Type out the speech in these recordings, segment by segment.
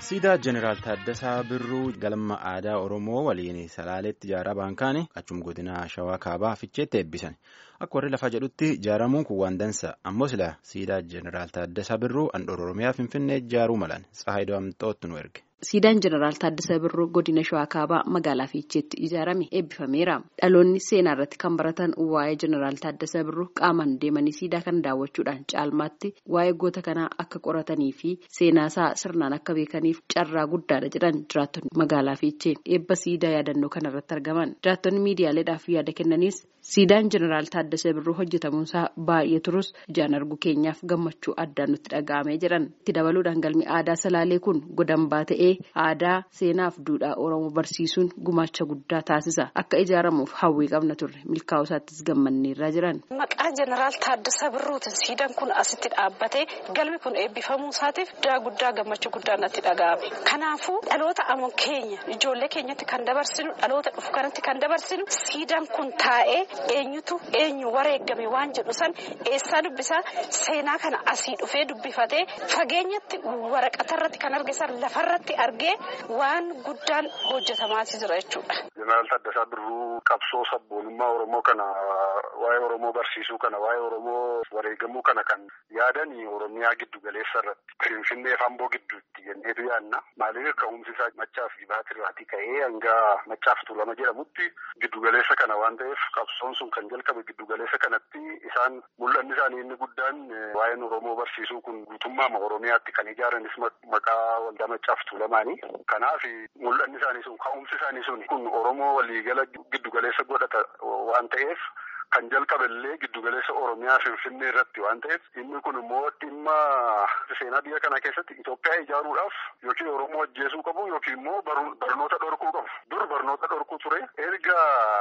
siidaa jeneraal Taaddasaa Birruu galma aadaa Oromoo waliin Salaaleetti ijaaraa baankaanii achum godina Shawaa Kaabaa Ficheetti eebbisan. Akka warri lafaa jedhutti ijaaramuun kun waan dansa. Ammoo sila siidaa jeneraal Taaddasaa Birruu handhuura Oromiyaa Finfinnee ijaaruu malan. Tsahaayidoo Amxootti nu erge. Siidaan jeneraal Taaddasaa Birruu godina Shawaa Kaabaa magaalaa Fiicheetti ijaarame eebbifameera. Dhaloonni seenaa irratti kan baratan waa'ee jeneraal Taaddasaa Birruu qaamaan deemanii siidaa kana daawwachuudhaan caalmaatti waa'ee goota kanaa akka qoratanii fi seenaasaa sirnaan akka beekaniif carraa guddaadha jedhan jiraattonni magaalaa Fiichee eebba siidaa yaadannoo kana irratti argaman. Jiraattonni miidiyaaleedhaaf yaada kennanis siidaan jeneraal Taaddasaa Birruu hojjetamuunsaa baay'ee turus ijaan argu keenyaaf gammachuu addaan nutti dhaga'amee jedhan. Itti dabaluudhaan galmi aadaa Salaalee kun godambaa ta'ee. aadaa seenaaf duudhaa oromoo barsiisuun gumaacha guddaa taasisa akka ijaaramuuf hawwii qabna turre milkaa'uu isaattis gammanneerraa jiran. maqaa jeneraal Taaddasaa Birruutiin siidaan kun asitti dhaabbatee galmi kun eebbifamuu isaatiif daa guddaa gammachuu guddaa natti dhaga'ame kanaafuu dhaloota ammoo keenya ijoollee keenyatti kan dabarsinu dhaloota dhufu kanatti kan dabarsinu siidaan kun taa'ee eenyutu eenyu wareegame waan jedhu san eessaa dubbisaa seenaa kana asii dhufee dubbifatee fageenyatti waraqatarratti kan argisan lafarratti. argee waan guddaan hojjetamaa jira jechuudha. Jeneraal Taaddasaa Birruu qabsoo sabboonummaa Oromoo kana waa'ee Oromoo barsiisuu kana waa'ee Oromoo wareegamuu kana kan yaadan Oromiyaa giddu galeessa irratti Finfinnee fi Amboo gidduutti jenneetu yaadna. Maaliif ka'umsi isaa machaa fi baatirraatii ka'ee hanga machaa fi tuulama jedhamutti giddu galeessa kana waan ta'eef qabsoon sun kan jalqabe giddu galeessa kanatti isaan mul'anni isaanii inni guddaan waa'een Oromoo barsiisuu kun guutummaa Oromiyaatti kan ijaaranis maqaa waldaa machaa fi tuulamaanii. Kanaaf mul'anni isaanii sun ka'umsi isaanii sun kun Oromoo waliigala giddugaleessa godhata waan ta'eef kan jalqaballee giddugaleessa Oromiyaa Finfinnee irratti waan ta'eef inni kun immoo dhimma seenaa biyya kana keessatti Itoophiyaa ijaaruudhaaf yookiin Oromoo ajjeesuu qabu yookiin immoo barnoota dhorkuu qabu. Dur barnoota dhorkuu ture erga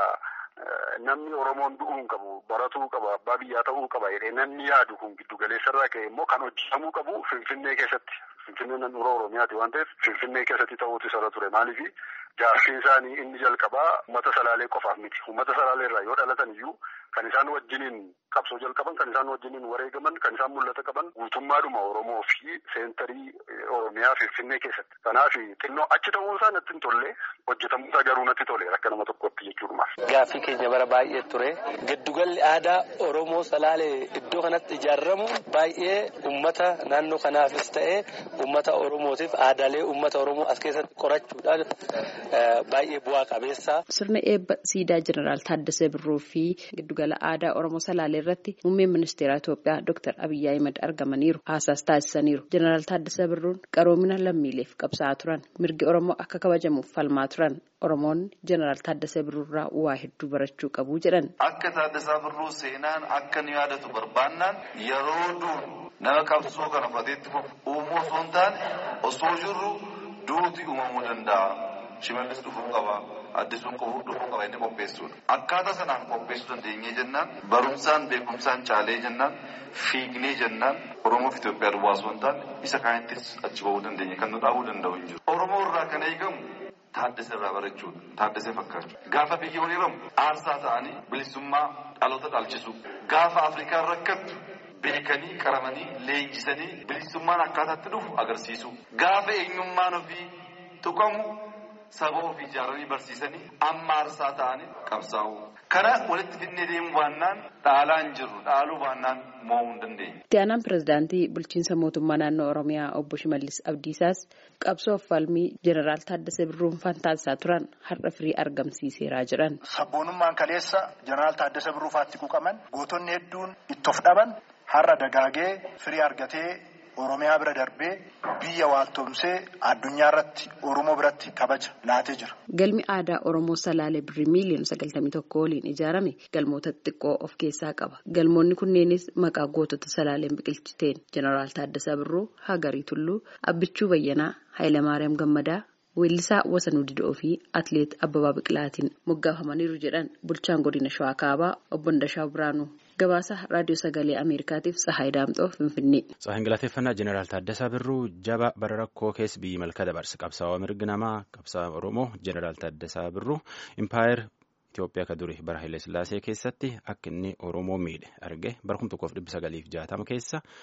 namni Oromoon du'uu qabu baratuu qaba abbaa biyyaa ta'uu qaba jedhee namni yaadu kun giddugaleessa irraa ka'e immoo kan hojjetamuu qabu Finfinnee keessatti. Finfinnee naannoo Oromiyaati waan ta'eef Finfinnee keessatti ta'uutu isa ture maaliifi jaarsiin isaanii inni jalqabaa uummata salaalee qofaaf miti uummata salaalee irraa yoo dhalatan iyyuu kan isaan wajjiniin qabsoo jalqaban kan isaan wajjiniin wareegaman kan isaan mul'ata qaban guutummaadhuma Oromoo fi seentarii Oromiyaa Finfinnee keessatti kanaaf xinnoo achi ta'uun isaa natti hin tolle hojjetamuusaa garuu natti tole akka nama tokkotti jechuudha. Gaaffii keenya bara baay'ee ture giddugalli aadaa Oromoo salaalee iddoo kanatti ijaaramu baay'ee uummata naannoo kanaafis ta'ee. Uummata Oromootiif aadaalee uummata Oromoo as keessatti qorachuudhaan baay'ee bu'aa qabeessa. Sirna eebba siidaa jeneraal Taaddasaa Birruu fi giddugala aadaa Oromoo Salaalee irratti muummeen ministeera Itoophiyaa Dr. Abiyyi Ahimad argamaniiru. Haasaas taasisaniiru. Jeneraal Taaddasaa Birruun qaroomina lammiileef qabsaa'aa turan. Mirgi Oromoo akka kabajamuuf falmaa turan. Oromoonni jeneraal Taaddasaa Birruurraa waa hedduu barachuu qabu jedhan. Akka Taaddasaa Birruu seenaan akka nu yaadatu barbaannaan yeroo duun nama qabsoo kana fateetti uumuu osoo hin taane osoo jirru duuti uumamuu danda'a. Shimallis dhufuu qaba. Addisuun dhufuu qaba inni qopheessuudha. Akkaataa sanaan qopheessuu dandeenyee jennaan barumsaan beekumsaan caalee jennaan fiignee jennaan Oromoof Itoophiyaa duwwaa osoo hin taane isa kaanittis achi ba'uu dandeenya kan nu dhaabuu danda'u hin jiru. Oromoo irraa kan eegamu Taaddasee irraa barachuudha. Taaddasee fakkaachuu. Gaafa biyya hiriiramu aarsaa ta'anii bilisummaa dhaloota dhaalchisu. Gaafa Afrikaan rakkattu beekanii qaramanii leenjisanii bilisummaan akkaataatti dhufu agarsiisu. Gaafa eenyummaan ofii tuqamu saba ofii ijaaranii barsiisanii amma aarsaa ta'anii qabsaa'u. Kana walitti fidnee deemu baannaan dhaalaa hin jirru dhaaluu baannaan mo'uu hin dandeenye. Itti aanaan pirezidaantii bulchiinsa mootummaa naannoo Oromiyaa obbo Shimallis Abdiisaas qabsoo falmii jeneraal Taaddasaa Birruun taasisaa turan har'a firii argamsiiseeraa jedhan. Sabboonummaan kaleessa jeneraal Taaddasaa Birruu faatti quuqaman gootonni hedduun itti of dhaban har'a dagaagee firii argatee Oromiyaa bira darbee biyya waaltomsee addunyaa irratti Oromoo biratti kabaja laatee jira. Galmi aadaa Oromoo Salaalee birrii miiliyoona sagaltamii tokko waliin ijaarame galmoota xixiqqoo of keessaa qaba. Galmoonni kunneenis maqaa gootota Salaaleen biqilchiteen Jeneraal Taaddasaa Birruu, Hagarii Tulluu, Abbichuu Bayyanaa, Hayilamaariyaam Gammadaa. Weellisaa Wasanuu Didoo fi Atileet Abbabaa Biqilaatiin moggaafamaniiru jedhan bulchaan godina Shawaa Kaabaa obbo Ndashaa Biraanuu. Gabaasa raadiyoo sagalee Ameerikaatiif Tsahaay Daamxoo Finfinnee. Tsahaayin galateeffannaa Jeneraal Taaddasaa Birruu jaba bara rakkoo keessa biyyi malka dabarse qabsaa'aa mirgi namaa qabsaa'aa Oromoo Jeneraal Taaddasaa Birruu Impaayir Itoophiyaa ka duri bara Haile Sillaasee keessatti akka inni Oromoo miidhe arge bara kuma tokkoof dhibba sagaliif jaatama keessa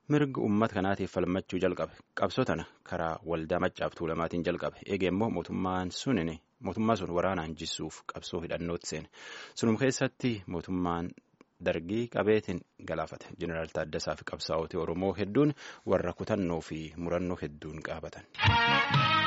mirga uummata kanaatiif falmachuu jalqabe qabsoo tana karaa waldaa maccaaf tuulamaatiin jalqabe eege immoo mootummaan sunin mootummaa sun waraanaan jisuuf qabsoo hidhannootti seene sunum keessatti mootummaan dargii qabeetiin galaafate jeneraal Taaddasaa fi qabsaa'otii Oromoo hedduun warra kutannoo fi murannoo hedduun qaabatan.